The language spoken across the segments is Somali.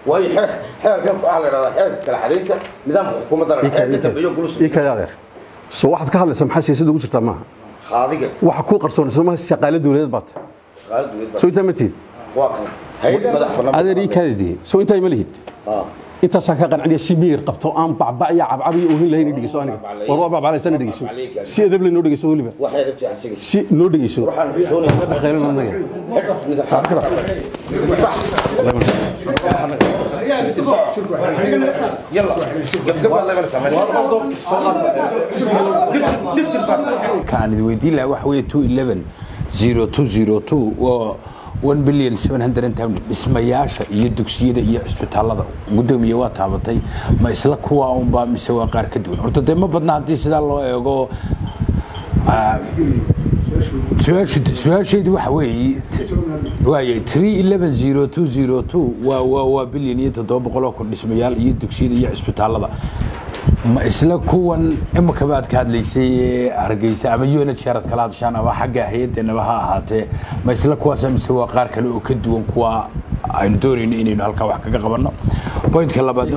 waayo xeer xeerkan waxaa la dhahdaa xeerka kala xadaynta nidaamka xukuumadda la xeerka dambeeyo gulus ii kale adeer so waxaad ka hadlaysaa maxaa siyaasadda ugu jirtaa maaha qaadiga waxa kuu qarsoon soo maaha shaqaale dowladeed baad tahay shaqaale dowlad soo intaa ma tihid waa kan hay'ad madax bannaan adeer ii kaada dihi soo intaa ma lihid Ah. intaasaan ka qanciniya si miyir qabto aan bacbac iyo cabcab iyo ohin lahayn dhegeyso aniga war waa bacbaclaysana dhegeyso si edab leh noo dhegeyso weliba waxay rabtay asiga si noo dhegeyso waxaan xishoonaya ka dhaqaylana anaga يلا قبل لا نسمع kaan idin weydiin lahaa waxa weeye two eleven zero two zero two waa one billion seven hundred and ten dhismayaasha iyo dugsiyada iyo cisbitaalada gudoomiye waa taabatay ma isla kuwa unba mise waa qaar ka duwan horta dee ma badna haddii sidaa loo eego ah, su-aashu- su-aashaydu waxa weeye waaye three eleven zero two zero two waa waa waa bilyan iyo toddoba boqol oo kun dhismayaal iyo dugsiyada iyo cisbitaalada ma isla kuwan imika baad ka hadlaysay ee hargeysa ama unit sharad kala hadashaan ama xagga hay-addeenaba ha ahaatee ma isla kuwaas mise waa qaar kale oo ka duwan kuwa aynu doonayno inaynu halkaa wax kaga qabanno pointka labaadna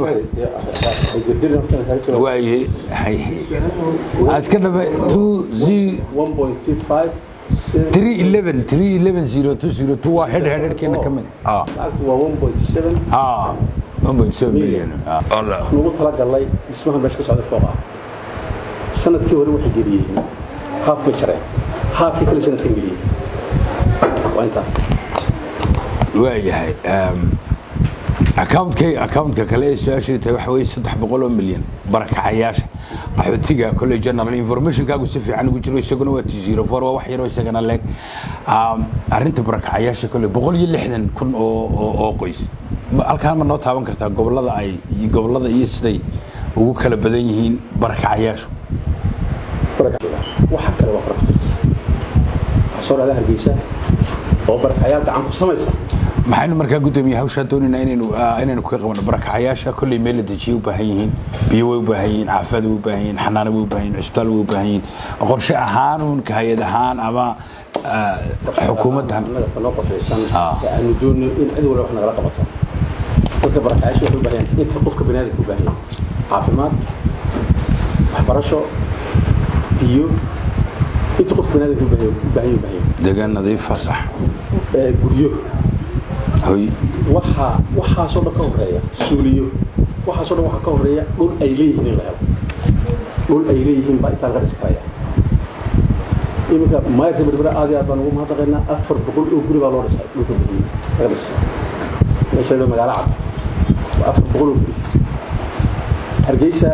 wa- waaye iska dhama two z three eleven three eleven zero two zero two waa head headkeena ka mid ah ah one point seven billion ah Allah. nugu talagalnay dhismaha meesha ka socda fooqa sanadkii hore waxay geliyeen haaf bay jareen haafkii kale sanadkan geliyeen waa intaas waayahay um, accountka accountka kale ee su-aashay tahay waxa weeye saddex boqol oo milyan barakacayaasha qaxootiga kolley general informationkaagu si fiican ugu jiro isaguna waa t zero four waa wax yaroo isagana leeg um, arrinta barakacayaasha kolley boqol iyo lixdan kun oo oo, oo qoys Ma- halkaan ma noo taaban kartaa gobolada ay iyo gobolada iyo siday ugu kala badan yihiin barakacayaashu waxa kale waa fara kutirsa waxaa soo dhahda hargeysa oo barakayaal gacan ku samaysa maxaynu markaa gudoomiye hawshaa doonaynaa inaynu ah, inaynu kaga qabano barakacayaasha kolley meel la dejiye u baahan yihiin biyo way u baahan yihiin caafimaad way u baahan yihiin xanaano way u baahan yihin cisbitaal way u baahan yihiin qorshe ahaan uun ka hay-ad ahaan ama ah, xukuumaddan annaga tanoo qorshaysan Ah. ee aanu doonno in cid walba wax nagala qabato dadka barakayaasha waxay u baahan yihiin inta qofka baniaadamka u baahan yahay caafimaad waxbarasho biyo inta qofka baniaadamka u baahan yahay u baahan yahay u baahan yahay deegaan nadiifa sax Ee, guryo hoy waxa waxaasoo dhan ka horeeya suuliyo waxaasoo dhan waxaa ka horeeya dhul ay leeyihiin in la helo dhul ay leeyihiin baa intaa laga dhisi karaya iminka maayarka berbera aad iyo aad baan ugu mahadnaqaynaa afar boqol oo guri baa loo dhisay dhulka guryo laga dhisay meesha la magaalo cad waa afar boqol oo guri hargeysa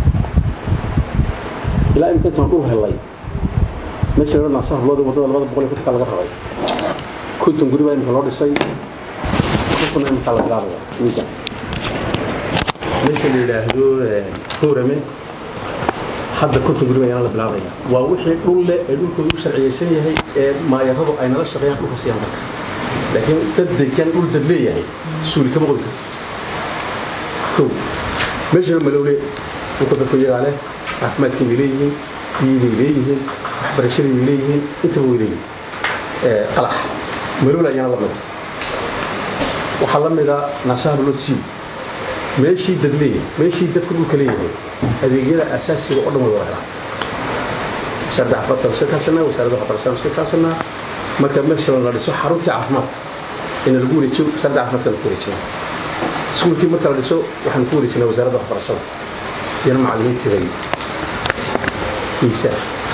ilaa imika intaan dhul helay meesha la naasa hablooda wadada labada boqol iyo kontonka laga rabay konton guri baa imika loo dhisay kuna imika la bilaabaya wiiga meesha la yidhaahdo hoorame hadda konton guri baa yana la bilaabaya waa wixii dhul leh ee dhulkooda u sharciyeysan yahay ee maayaradu ay nala shaqeeyaan dhulka siiyaan marka laakiin dad degan dhul dad leeyahay suuli kama qodi karti kow meesha malowle dhulka dadku iyagaa leh caafimaadkii bay leeyihiin biyii bay leeyihiin waxbarashadii bay leeyihiin intaba way leeyihiin qalax malowle ayaana la mida waxaa la mida naasaha lotsi meeshii dad leeyahay meeshii dadku dhulka leeyahay adeegyada asaasiga oo dhan way wada helaan wasaaradda caafimaadka iska kaashanaa wasaaradda waxbarashada iska kaasanaa marka meesha la dhiso xaruntii caafimaadka in lagu wareejiyo wasaaradda caafimaadka lagu wareejiyo iskuulkii marka la dhiso waxaan ku wareejinaa wasaaradda waxbarashada iyana macallimiintii bay iisa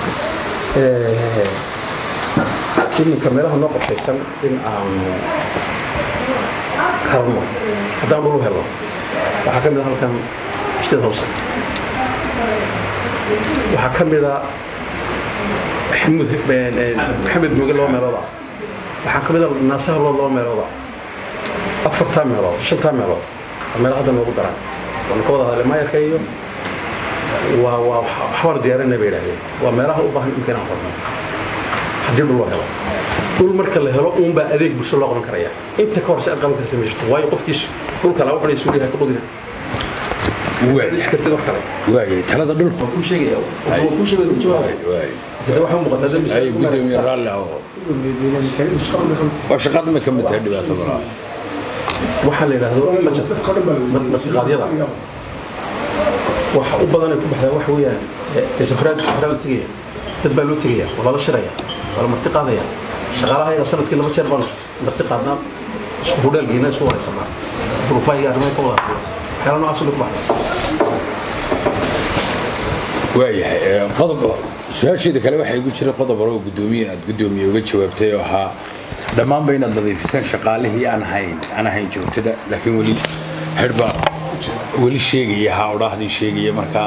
iminka meelaha noo qorshaysan in aanu helno haddaan dhul u helno waxaa ka mid a halkan ishtada hawsa waxaa ka mid a maxamuud maxamed mooge laba meelood ah waxaa ka mid a naasaha loo laba meelood ah afartaa meelood shantaa meelood waa meelo hadda noogu daran waanu ka wada hadlay maayarka iyo waa waa waxbaanu diyaarinay bay idhahdeen waa meelaha u baahan imka inaan qorno haddii dhul loo helo dhul marka la helo uunbaa adeeg bulsho loo qaban karaya inta ka horse aad qaban karaysa ma jirto waayo qofkiis dhulka laba xunay suuliyaha ka qodina iskartid wax kale waayay talada dhulka waan kuu sheegaya waan kuu sheegaya jawaab waay hada waxay u muuqataa dad ay gudoomiye raalli ah oo waa shaqada ma ka mid tahay dhibaato malaa waxaa la yidhaahdo bajetka martiqaadyada waxa u badan ay ku baxdaa waxa weeyaan dee safraad safraa la tegaya dad baa loo tegaya waa lala shiraya waa la marti qaadaya shaqaalaha yaga sanadkii laba jeer baanu marti qaadnaa isku hudheelgiina isku waraysanaa duruufaha arrimaha ka wada hadlaya waxyaala noocaas ku baxda waayahay qodob su-aasheeda kale waxaa igu jira qodob hore oo gudoomiye aad gudoomiye uga jawaabtay oo ahaa dhammaanba inaad nadiifisaan shaqaalihii aan ahayn aan ahayn joogtada laakiin weli xidhba weli sheegaya haa odhaahdii sheegaya markaa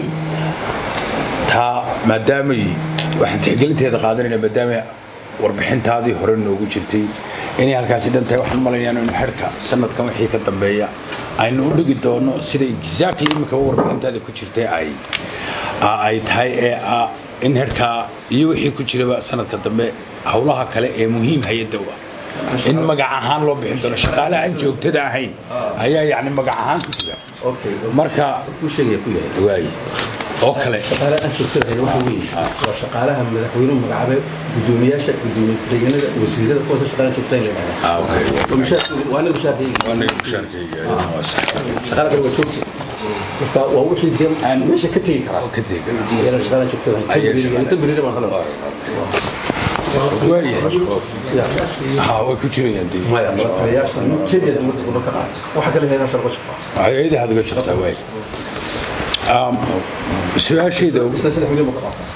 taa maadaamay waxaan tixgelinteeda qaadanayna maadaama warbixintaadii hore noogu jirtay inay halkaasi dhan tahay waxaan malaynayaa inu xidhka sanadkan wixii ka dambeeya aynu u dhigi doono sida exactly imika warbixintaada ku jirtay ay ay tahay ee in xidhkaa iyo wixii ku jiraba sanadka dambe howlaha kale ee muhiim hay-adda u ah in magac ahaan loo bixin doono shaqaale aan joogtada ahayn ayaa yacni magac ahaan ku jira marka ku sheegaya ku yahay waaye oo kale shaqaale aan joogtada waxa weeye waa shaqaalaha madaxweynuhu magacaabay gudoomiyaasha gudoomiye ku-xigeenada wasiirada kuwaasa shaqaale joogta in la yidhahdaa ah okay waa mushaar- waa anaga mushaarkayga waa naga mushaarkayga waa sax shaqaale kale waa joogta marka waa wixii dee Aan- meesha ka tegi karaa oo ka tegi kara iyana shaqaale joogtada Ayaa shaqaale- inta berina baan kala waayahay ha way ku jirayaan dee maya taliyaasha kenya dowladda gobolka qaad waxa kale heedaa sharqo shaqo hay-ada had uga jirtaa waay Um, su-aashayda ugu- isla saddex milyan buu ka qaata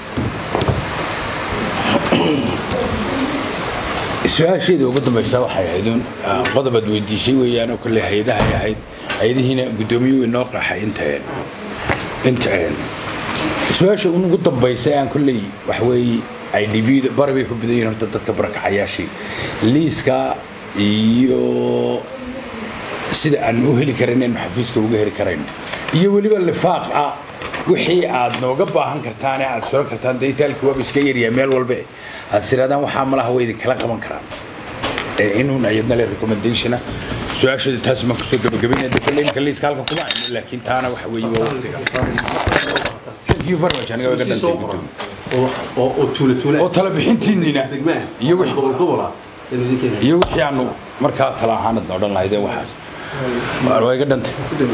su-aashayda ugu dambaysa waxay ahayd un ah, qodob aad weydiisay weeyaan oo kolley hay-adahay ahayd hay-adihiina guddoomiyuhu inoo qaxay intaen intaen su-aasha un ugu dambaysa aan kolley wax weeye ay dhibida bari bay ku badan yihiin horta dadka barakacayaashii liiska iyo sida aan u heli karin inaynu xafiiska uga heli karayno iyo weliba lifaaq ah wixii aad nooga baahan kartaan ee aad soo kartaan daytaalka waaba iska yaryaa meel walbe aad siraadaan waxaa malaha way idinkala qaban karaan ee inuun ayadna le recommendationa su-aasheeda taas maan kusoo gabagabaynaya de kolle imka liiska halka kuma hayno laakiin taana waxa weeye waa waqtiga thank you very much aniga waga dhantay gudoomiye oo oo tuule tuule oo tala bixintiinina degmaa iyo wixii gobol gobola inuu idin keenayo iyo wixii aanu markaa tala ahaanad na odhan lahaydeen waxaas waa waa iga dhantay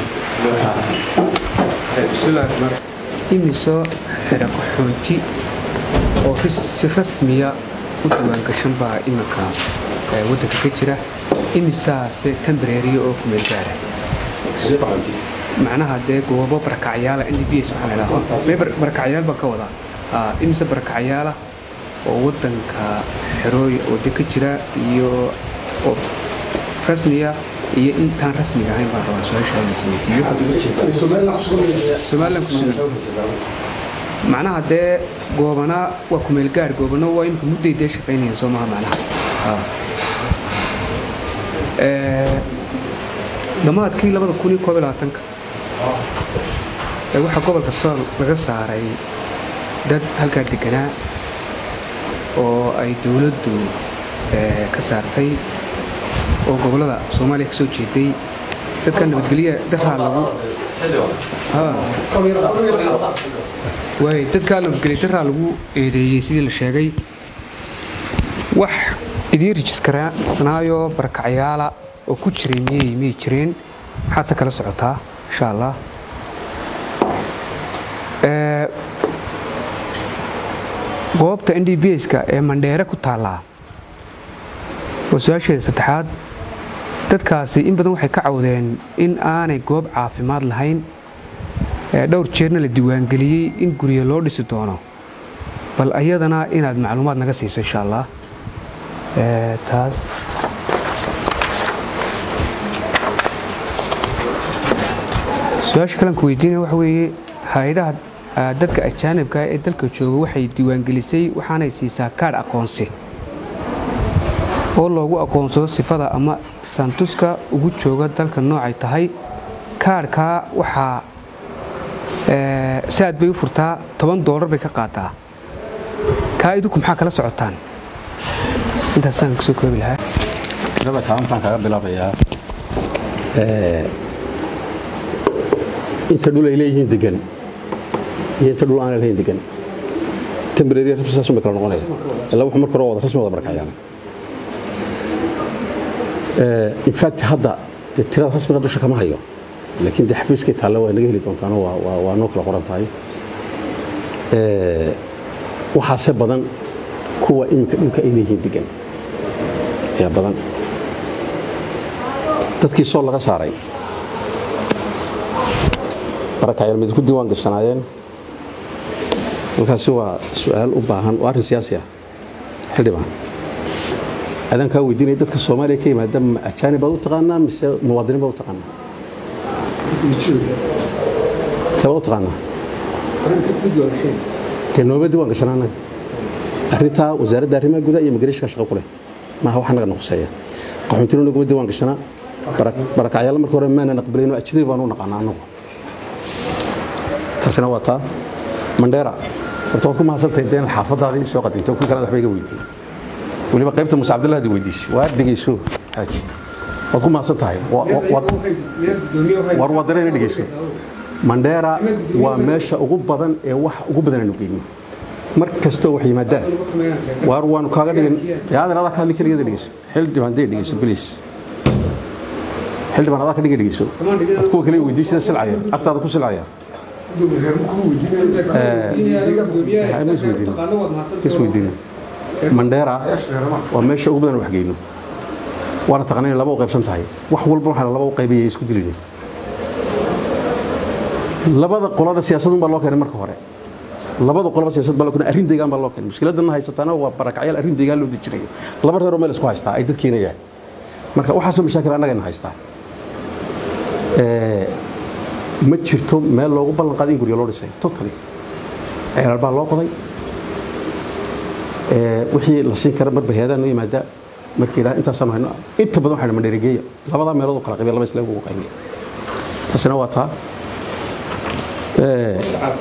imisoo xira qaxoonti oo ris- si rasmiya u diiwaangashan baa iminka ee, waddanka ka jira imisaase tambareeriya oo kumeel gaara macnaha dee goobo barakacyaala n d b s waxaa la idhahdaa mee bar- barakacyaal baan ka wadaa Aa, imise barakacyaala oo waddanka xerooy oo de ka jira iyo oo rasmiya iyo intaan rasmiga ahayn baan rabaa su-aasha inaan ku weydiiyo somalilan ku sugan macnaha dee goobana waa kumeel gaar goobana waa imika mudday dee shaqaynayaan soo maha macnaha Aa. Ee, dhammaadkii labada kun iyo koob iyo labaatanka ee waxaa gobolka sool laga saaray dad halkaa deganaa oo ay dowladdu ee, ka saartay oo gobollada soomaaliya ka soo jeeday dadka nabadgelya daraa lagu Haa. waay dadkaa nabadgelya daraa lagu eedeeyey sidii la sheegay wax idiin rijiskarsanaayo barakacyaala oo ku jiray miyay miyay jireen maxaadse kala socotaa insha allah Ee, goobta n d b ska ee mandheere ku taallaa waa su-aasheeda saddexaad dadkaasi in badan waxay ka cawdeen in aanay goob caafimaad lahayn ee dhowr jeerna la diiwaangeliyey in guryo loo dhisi doono bal ayadana inaad macluumaad naga siiso insha allah Ee, taas su-aasha kalan ku weydiinaya waxa weeye hay-adaha ah, dadka ajaanibka ah ee dalka jooga waxay diiwaangelisay waxaanay siisaa kaadh aqoonsi oo loogu aqoonsado sifada ama santuska ugu jooga dalka noocay tahay kaadhkaa waxaa ee, saad bay u furtaa toban doolar bay ka qaataa kaa idinku maxaa kala socotaan intaasaan kusoo koobi lahaa tirada kaalintaan kaga bilaabayaa inta dhul ay leeyihiin degan iyo inta dhul aan lahayn degan tembrariya rasmi saas uma kala noqonaya ilaa wuxuu marka hore wada rasmi wada barakacayaan in fact hadda dee tirada rasmiga dusha kama hayo laakiin dee xafiiskay taalle waa naga heli doontaano waa waa waa noo kala qoran tahay Ee, waxaase badan kuwa iminka dhulka ay leeyihiin degan ayaa badan dadkii soo laga saaray barakacyaal mid ku diiwaan gashanaayeen markaasi waa su-aal u baahan waa arrin siyaasi ah xildhibaan adaan kaa weydiinaya dadka soomaaliya ka yimaada ma ajaanib baad u taqaanaa mise muwaadiniin baad u taqaanaa keebaad u taqaanaa dee nooma diiwaan gashanaa annaga arrintaa wasaaradda arrimaha gudaha iyo migrashka shaqo ku leh maaha wax naga noqoseeya qaxoontino naguma diiwaan gashanaa barakacyaal marka hore maanan aqbalayno ajnabi baan u naqaanaa annagu taasina waa taa mandheera horta waad ku mahadsantahay dee inaad xaafadaadii soo qadinto kun kalena waxba iga weydiin weliba qaybta muuse cabdillah hadi weydiisay waa dhegeyso xaaji waad ku mahadsan tahay Wa- wa- waad- war wadana ina dhegeyso mandheera waa meesha ugu badan ee wax ugu badan aanu geyno mar kastoo wax yimaadaan waar waanu kaaga dhigin yaadan adaa ka hadli keligeeda dhegeyso xildhibaan dee dhegeyso bilis xildhibaan adaa ka dhiga dhegeyso ad kuwa kale weydiin sida silcaya agtaada ku silcaya ma isweydiin isweydiin mandheera waa meesha ugu badan wax geyno waana taqaana inay laba u qaybsan tahay wax walba waxaa laba u qaybaya isku dilin labada qolada siyaasadun baa loo keenay marka hore labada qolaba siyaasad baa loo keenay arrin deegaan baa loo keenay mushkiladana haysataana waa barakacyaal arrin deegaan loo dejinayo laba reeroo meel isku haystaa ay dadkiina yahay marka waxaasoo mashaakil annagana haystaa Ee, ma jirto meel loogu ballan qaaday in guryo loo dhisay totally ceelal baa loo qoday Ee, wixii la siin kara marba heedaa noo yimaada markii idhaha intaasaanu hayno inta badan waxayna mandheerigeeya labadaa meelood oo kala qabiya laba isleeg ugu qaybiya taasina waa taa Ee,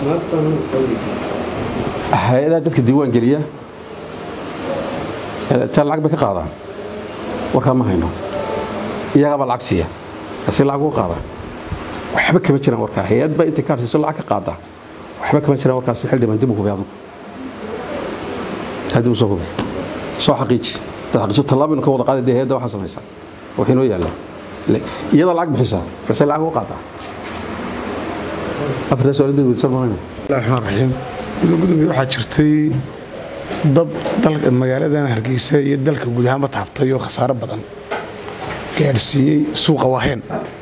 hay-adaha dadka diiwaan geliya ee, taa lacag bay ka qaadaan warkaa ma hayno iyagaabaa lacag siiya asi lacag uga qaada waxba kama jiraan warkaa hay-ad baa intay kaarsiiso lacag ka qaada waxba kama jiraan warkaasi xildhibaan dib u hubi adigu taa dib u soo hubi soo xaqiiji dad xaqiijo tallaabinu ka wada qaaday dee hay-adda waxaa samaysaa waxay noo yaallaa iyada lacag bixisaa markaasay lacag uga qaadaa afartaa su-aal mid weydiisan maayo bismillahi raxmaan raxiim gudoomiye waxaa jirtay dab dalka magaaladan hargeysa iyo dalka guud ahaanba taabtay oo khasaaro badan gaadhsiiyey suuqa waaheen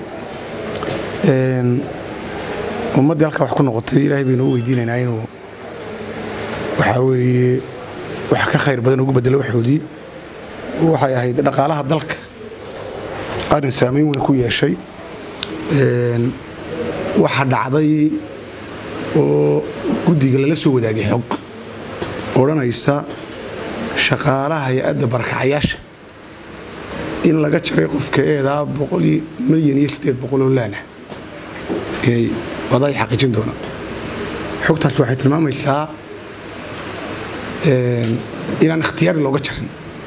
Een, ummaddii halkaa wax ku noqotay ilaahay baynu u weydiinaynaa inuu waxaa weeye wax ka khayr badan ugu bedelo waxoodii waxay ahayd dhaqaalaha dalka arrin saameyn weyn ku yeeshay Een, waxa dhacday oo guddiga lala soo wadaagay xog odhanaysa shaqaalaha hay-adda barakacayaasha in laga jaray qofka eedaa boqoli- milyan iyo sideed boqol oo laana inay wadaay xaqiijin doonaan xogtaas waxay tilmaamaysaa een, inaan ikhtiyaari looga jarin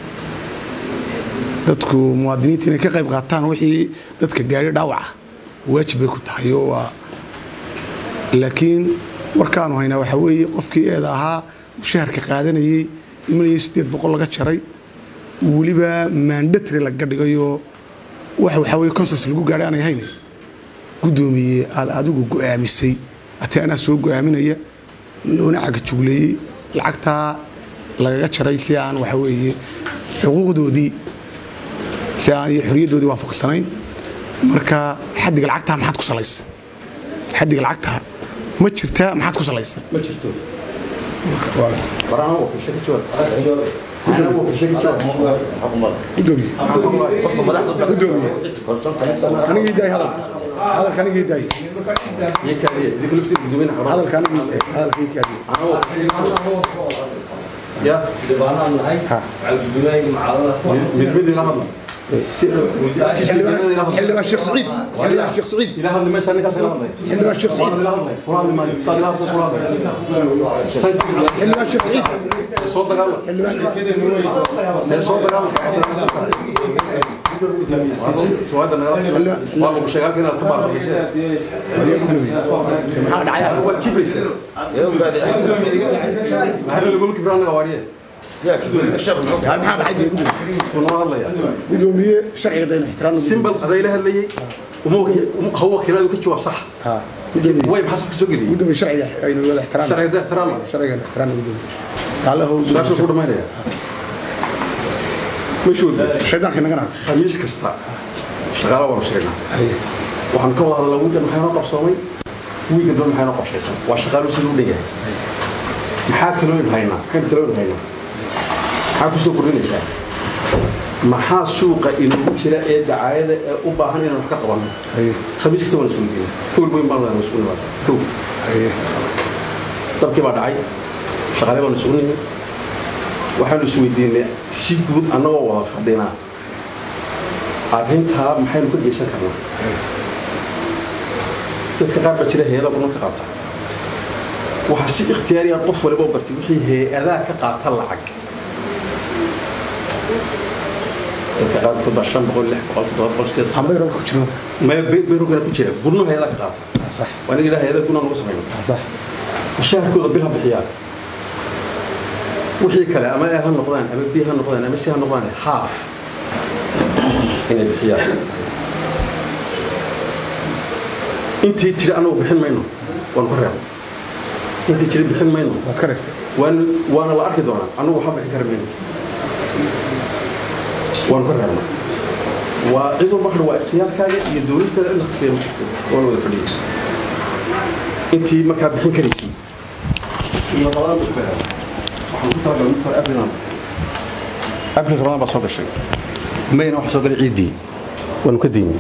dadku muwaadiniinta inay ka qayb qaataan wixii dadka gaari dhaawaca waajib bay ku tahay oo waa laakiin warkaanu haynaa waxaa weeye qofkii eeda ahaa mushaharka qaadanayey milyan sideed boqol laga jaray weliba mandatary laga dhigayoo wax waxaa weye consens lagu gaadhay aanay hayne guddoomiye aad adigu go'aamisay ati anaa soo go'aaminaya loona caga jugleeyey lacagtaa lagaga jaray si aan waxa weeye xuquuqdoodii si aan iyo xoriyaddoodii waafaqsanayn marka xaddiga lacagtaa maxaad ku salaysa xaddiga lacagtaa ma jirtaa maxaad ku salaysa ma jirto waraan waa shaki jawaab ana waa shaki jawaab gudoomiye qofka madaxda Gudoomiye. anigii daay hadalka hadalka anigii daay iyo kaaliye idinku laftii gudoomiyaha xarunta hadalka anigii daay hadalka ii kaadiye ya ha midmid ila hadla si xildhibaan xildhibaan sheekh saciid xildhibaan sheekh saciid ila hadli maysa ninkaas ila hadlay xildhibaan sheekh saciid ila hadlay kula hadli maayo saa ila hadla kula hadlay xildhibaan sheekh saciid soo dagaala xildhibaan see soo dagaala suwaada nagala waa lagu sheegaa inaad ka baaqaysa maxaa dhacay waa kibraysa maxaa lagu kibraan naga waariye yaa kii sheekh muxuu maxaa maxaa dhacay Wuu noo hadlayaa gudoomiye sharciga daynu ixtiraamno simbal adayla hadlayay uma waki- uma- ha wakiiladu ka jawaab sax ha gudoomiye way maxaa safka soo geliyey gudoomiye sharciga aynu wada ixtiraamno sharciga da ixtiraama sharciga ixtiraamno gudoomiye kaale how su-aasha ku dhamaynaya meeshu wada shaydaanka nagana khamiis kasta shaqaala waanu sheegnaa haye waxaan ka wada hadalnaa wiigan maxay noo qabsoomay wiigan dad maxay noo qorshaysan waa shaqaalu sida u dhanyahay maxaa talooyin haynaa maxaynu talooyin haynaa maxaa ku soo kordhinaysaa maxaa suuqa inoogu jira ee dacaayada ee u baahan inaan wax ka qabanno haye khamiis kasta waan isugu geynaa kowl weyn baan wada isugu nimaada kow haye dabkii baa dhacay shaqaale baan isugu nimid waxaanu isweydiinay si guud annagoo wada fadhinaa arrintaa maxaynu ka geysan karnaa dadka qaar baa jira hay-ada kuma ka qaata waxaa si ikhtiyaariya qof waliba u bartay wixii hay-adaa ka qaata lacag dadka qaarkood baa shan boqol lix boqol toddoba boqol sideed ambay roobka ku jiro maya beyrugana ku jira gurno hay-adaa ka qaata sax waa inaga hay-ada gunaa nagu samayno sax mushaharkooda bil ha bixiyaan wixii kale ama a ha noqdaan ama b ha noqdaan ama c ha noqdaan haaf inay bixiyaan intii jira anagu bixin mayno waanu ka reebno intii jira bixin mayno waad ka reegtay waana waana la arki doonaa anagu waxba bixin kari mayno waanu ka reebnaa waa cid walba kadha waa ikhtiyaarkaaga iyo dowlistaada cidna khasbiya ma jirto waana wada fadhiyay intii markaa bixin karaysay iyo labadaan buu ku beeray waxaan ku talagalay marka hore abrilan abril ramadaan baa soo gashay mayna waxa soo galay ciiddii waanu ka daynay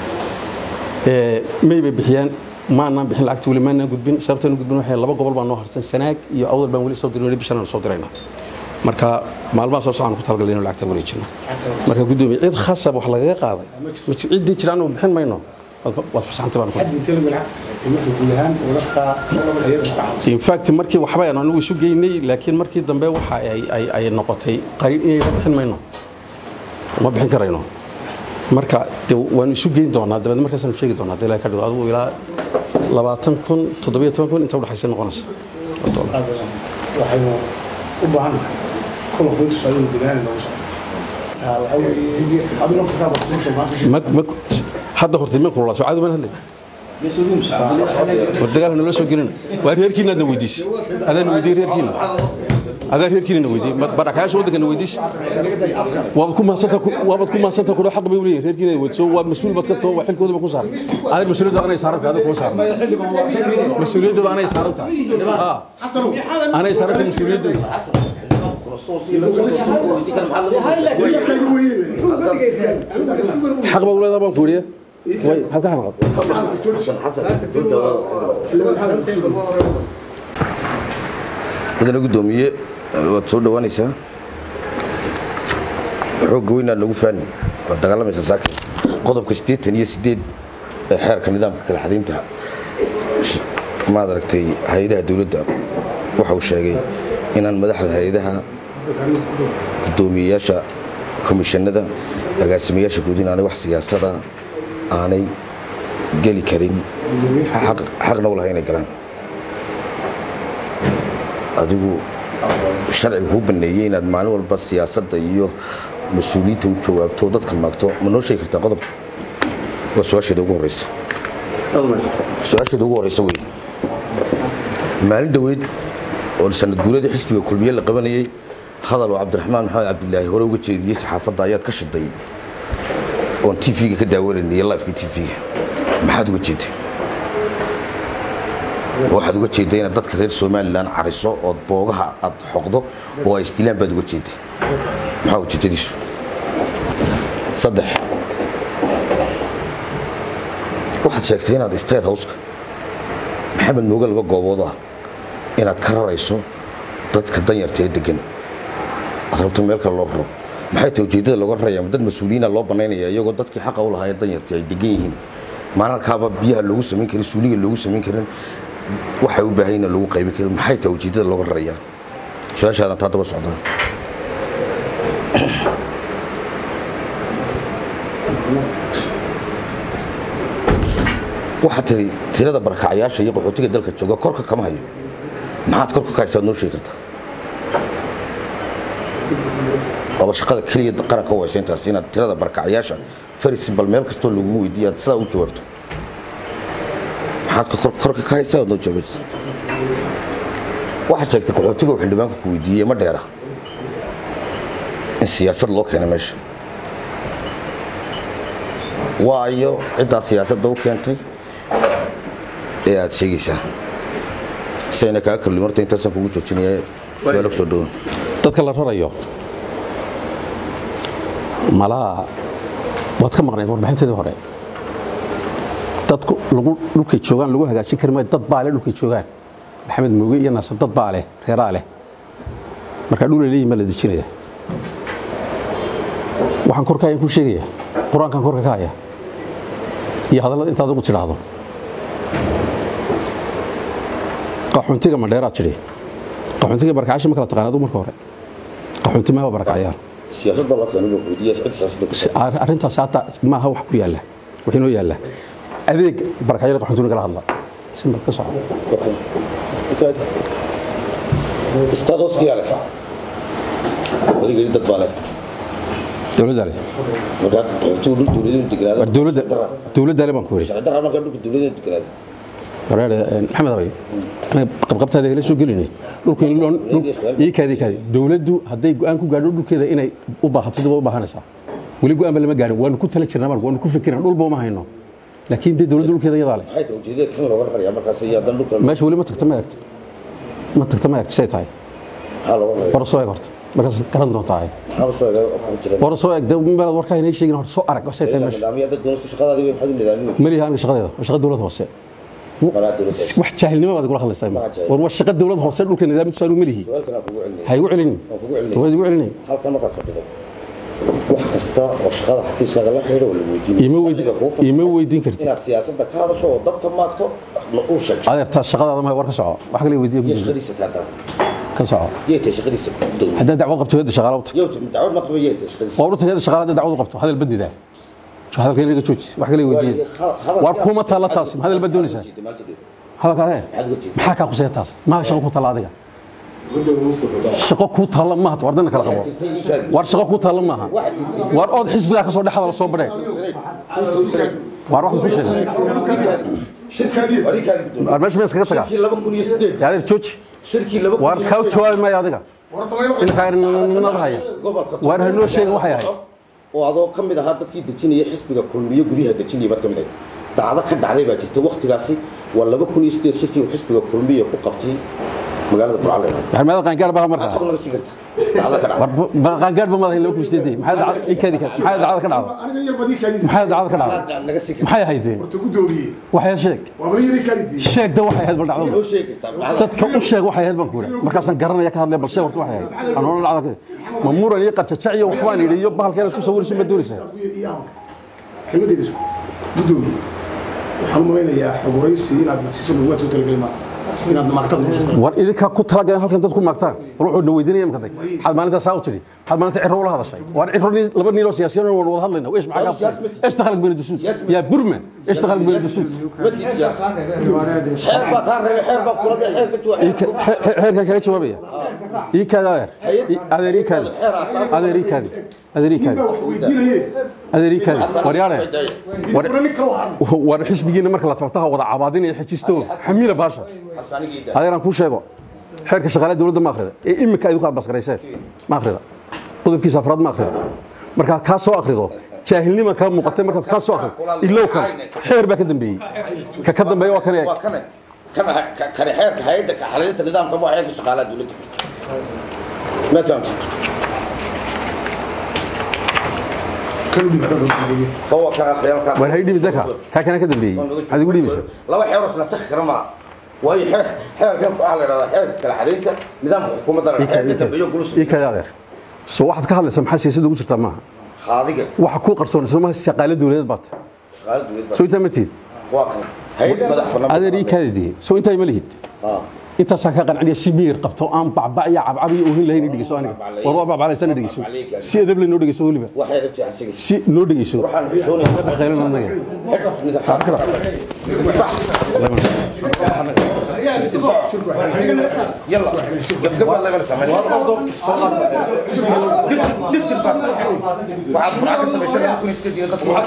may bay bixiyaan maanaan bixin lacagta weli maanaan gudbin sababtaan u gudbin waxay laba gobol baa noo harsan sanaag iyo awdal baan weli soo dirin weli bishan aan soo dirayna marka maalmaha soo socon ku talagalay inuu lacagta wareejino marka guddoomiye cid khasab wax lagaga qaaday ciddii jira anagu bixin mayno waad fasaxantay baan ku xad intee lagu lacagta markuu guud ahaan wadadka hayada ku caawiso in fact markii waxba aan anigu isu geynay laakiin markii dambe waxa ay ay ay noqotay qariin inayna bixin mayno ma bixin karayno marka de waanu isu geyn doonaa dabeed markaasaanu sheegi doonaa hadii ilaahay ka dhigo adigu ilaa labaatan kun toddobiyo toban kun inta udhexaysa noqonaysa oo dollar. waxaynu u baahannahay kulanku intu socdo deegaana lagu socdo taa waxaa weeye adigu naftakaa baa kuusha maanta ma ma hadda hortay ma kululaa soo caadi baan hadlay war dagaalka naloo soo gelin waa reerkiina aadna weydiis adaan weydiiyey reerkiina adaa reerkiina na weydiiyey badhakayaasha waddanka na weydiis waabad ku mahadsantaa waabad ku mahadsantaa kudho xaq bay u leeyihin reerkiina ay weydiiso waa mas-uul baad ka too waa xilkoodaba ku saaran adig mas-uuliyadda anay saarantahay adiga kuma saarna mas-uuliyaddooda anay saarantahay haa anay saarantahay mas-uuliyaddooda xaq baa u leedaha baan ku weriya way maxaad ka xanaaqad mudane guddoomiye waad soo dhowaanaysaa xoogga weynaad nagu faani waad dagaalamaysaa saakin qodobka siddeetan iyo siddeed ee xeerka nidaamka kala xadaynta sh- maad aragtay hay-adaha dowladda waxa uu sheegay inaan madaxda hay-adaha guddoomiyeyaasha komishanada agaasimayaasha guud inaanay wax siyaasada aanay geli karin xaq- xaqna u lahay inay galaan adigu sharciga kuu baneeyey inaad maalin walba siyaasadda iyo mas-uuliyiinta u jawaabto oo dadka maagto ma noo sheegi kartaa qodobka waa su-aasheeda ugu horeysa su-aasheeda ugu horeysa wey maalin dhoweyd oo sanad guuladii xisbiga kulmiye la qabanayey hadal oo cabdiraxmaan maxamed cabdilaahi hore uga jeediyey saxaafadda ayaad ka shiday oon tv-ga ka daawanayay lifeka tv-ga maxaad uga jeeday waxaad uga jeeday inaad dadka reer somalilan cariso ood boogaha aad xoqdo oo ay isdilaan baad uga jeeday maxaa ujeedadiisu saddex waxaad sheegtay inaad state houseka maxamed mooge laba goobood ah inaad ka rarayso dadka danyarta ee degan aad rabto meel kale loo raro maxay tahay ujeeddada looga raraya ma dad mas-uuliyiina loo banaynaya iyagoo dadkii xaqa u lahaa ee danyartii ay degan yihiin maalalkaaba biyaha loogu samayn karin suuliga loogu samayn karin waxay u baahan yihiin loogu qaybin karin maxay tahay ujeeddada looga raraya su-aashaadan taa daba socdaa waxaad tiri tirada barakacayaasha iyo qaxootiga dalka jooga korka kama hayo maxaad korka ka haysaad noo sheegi kartaa waaba shaqada keliya qaranka u haysa intaas inaad tirada barkacyaasha faris bal meel kastoo lagu weydiiyo aad sidaa u jawaabto maxaad ka kor- korka ka haysaa ood noo jawaabta waxaad sheegtay qaxootiga uu xildhibaanka ku weydiiyey ma dheera in siyaasad loo keenay meesha waayo ciddaa siyaasadda u keentay ee aad sheegaysaa sayna kaa korlin horta intaasaan kugu joojinaya su-aalo kusoo dhawan dadka la rarayo malaa waad ka maqnayd warbixinteedii hore dadku lagu dhulkay joogaan lagu hagaajin kari maayo dad baa leh dhulkay joogaan maxamed mooge iyo naasir dad baa leh reeraa leh markaa dhul ay leeyihin baa la dejinaya waxaan korka ayaan ku sheegaya qur-aankan korka ka haya iyo hadallada intaad ugu tidhaahdo qaxoontiga madheeraad tidhi qaxoontiga barkacyaasha ma kala taqaan adu marka hore qaxoonti maaba barkacyaan siyaasad baa loo keenay buu ku weydiiyey cidda siyaasadda ku Si- ar- arrintaas hata maaha wax ku yaalla wax inoo yaalla adeeg barkacyada qaxoontiga kala hadla simbar ka soco istaadoskiyaa leh adigeli dad baa leh dowladda le markaa qaxootigu dhul dowladeedu deganaado war dowladda dowladda le baan ku yidhi sharci darra markaa dhulka dowladeedu deganaado wareer maxamed abay aniga qabqabtaada la soo gelinay dhulka in loo ii kaadi kaadi dowladdu hadday go'aan ku gaadho dhulkeeda inay u baahato dib u baahanaysaa weli go'aan ba lama gaarin waanu ku tala jirnaa marka waanu ku fikirnaa dhulba uma hayno laakiin dee dowladda dhulkeeda iyadaa leh maxay tahay ujeedada kan looga rarayaa markaas iyo haddana dhulka meesha weli ma tagta ma eegta ma tagta ma eegta say tahay maxaa looga rarayaa war soo eeg horta markaas garan doontaa ay maxaa soo eega kugu jira war soo eeg dee meelaad warkaa inay sheegin horta soo arag say tahay meesha nidaamyo dad doonayso shaqadaadii wey maxaad u nidaamin maliha aniga shaqadeeda waa shaqa dowlad hoose maraa dowladda wax jaahilnimo baad kula hadlaysaa Waa jaahil. war waa shaqa dowlad hoose dhulka nidaamkiisu aanu malihi su-aalkan aan kugu celinaya ha igu celinin waan kugu celinaya waad igu celinin halkan markaad fadhido wax kasta oo shaqada xafiiskaaga la xidhiidha waa la weydiinaya Ima weydi- Adiga kuu fasaxay ima weydiin kartid. inaad siyaasadda ka hadasho oo dadka maagto na uu sheeg adeertaa shaqadaada ma war ka soco wax kale weydiiya iyo ku shaqadiisa taataa ka soco yay tahay shaqadiisa dowladda haddaad dacwad qabto hayadda shaqaala uta yow dacwad ma qaba yay tahay shaqadiisa waa urta hayadda shaqaala haddaad dacwad u qabto hadal badnidaa hadalka inaga jooji wax kale weydiiya war kuma taalla taas ma hadal bad doonaysaa hadalka adee maxaa kaa quseeya taas maa shaqo ku taalla adiga shaqo kuu taalla maaha war dana kala qabo war shaqo kuu taalla maaha war ood xisbigaa ka soo dhex hadal soo badhee war waxaan ku sheegay war meesha ma iskaga tagaa dee adeer jooji war kaa jawaabi maayo adiga inkaanimada haya waar hanoo sheegin waxay ahayd oo adoo ka mid ahaa dadkii dejinaya xisbiga kulmiyo guryaha dejinaya baad ka mid ahayd dhacdo ka dhacday baa jirta waktigaasi waa laba kun iyo sideed shirkii uu xisbiga kulmiyo ku qabtay magaalada burcale war meeda qaangaar baa markaa maxaad naga sii kartaa dhacdo ka war dhacday ba- qaangaar ba madahay laba kun sideedii maxay dacad ii kaadi maxay dacada ka dhacday aniga yar badii kaadid maxay dacada ka dhacday Maxaad naga sii kartaa maxay ahayd dee horta gudoomiye waxay sheeg waa bala yari kaadid sheeg da waxay ahayd bal dhacdada noo sheegi kartaa dhacdo dadka u sheeg waxay ahayd baan ku yidhi markaasaan garanaya ka hadlaya bal sheeg horta waxay ahayd anoona dhacda ka ma muran iyo qarjajac iyo waxbaan yidhi iyo bahalkeena isku sawirayso ma doonaysaa kelmadeeda isku gudoomiye waxaan u malaynayaa xoguraysi inaad nasiiso laguwaad soo talagelay maaha inaad maagtad noo soo talagelay war idinkaa ku talagaleen halkan dad ku maagtaan war wuxuu na weydiinaya imka dag maxaad maalintaa saa u tidhi maxaad maalinta ciro ula hadashay war ciro nin laba nin oo siyaasiyan waan wada hadlayna ايش معك ايش دخلك بين الدسوس يا برما ايش دخلك بين الدسوس ma tiid siyaasa xeer baa kaa reebay xeer baa kula dee xeer ka jooga xeerkan kaga jawaabaya ii kaada adeer ii kaadi adeer ii kaadi adeer ii kaadi weydiinaye adeer ii kaadi war yaare wara nin kale waxaan war xisbigiina marka la tabtaha wada cabaadinaya xejisto xamiila baasha xasanigii daa adeeraan kuu sheego xeerka shaqaalaha dowladda ma akhrida ee imika ay ku abasgarayseen ma akhrida qodobkiisa afraad ma akhrida markaad kaa soo akhrido jaahilnima kaa muuqatay markaad kaa soo akhrido ilow kan xeer baa ka dambeeyey ka ka dambeeya waa kan eeg waa kane kana kane xeerka hay'adda ka xalinta nidaamka waa xeerka shaqaalaha dowladda ma fahamtid kan u dhibata dadka هو كان خيال war hay dhibi daka kaa kana ka dambeeyey maxaad igu dhibaysa laba xeer oo nasakh kara ma waayo xeer xeerkan waxa la yiraahdaa xeerka kala xadeynta nidaamka xukuumadda la xeerka dambeeyo gulus ii kaadi adeer so waxaad ka hadlaysaa maxaa siyaasadda ugu jirtaa maaha haadiga waxa kuu qarsoon soo maaha shaqaale dowladeed baad shaqaalaha dowladda soo intaa ma tihid waa kan hay'ad madax bannaan adeer ii kaadi diye soo intaa ma lihid ah intaasaan ka qanciniya si miyir qabto aan bacbac iyo cabcab iyo oohin lahayn dhegeyso aniga war waa bacbaclaysan dhegeyso si edab leh noo dhegeyso weliba waxay rabtay asiga si noo dhegeyso waxaan xishoonaya dhaqaylan anaga xeerka يلا قبل الله يغلس عمل دبت الفات وعاد معك السبيشال ممكن يستدي والله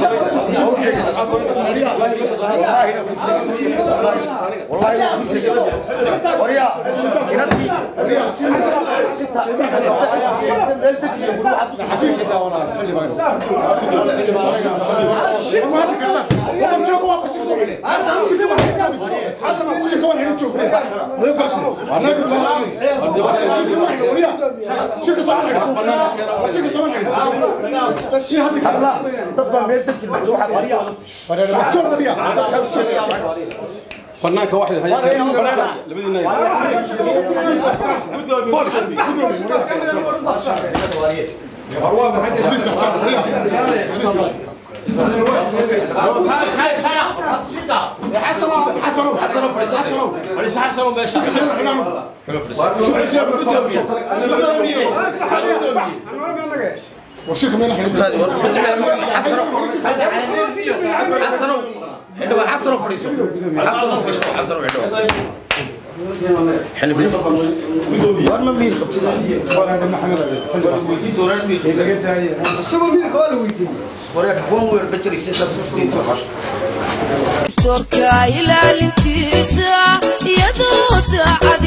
والله لا شيء وريا ضد ما يدك الموضوع فنانك واحد هيا لبدينا warshirka meel xidhan حسنوا حلو حسنوا فريسو حسنوا فريسو حسنوا حلو حلو فريسو وين ما مين ويدي دولار مين وريك بوم ويرفجر يسيس سفدين سفاش storka ilaalintiisa iyadoo daacad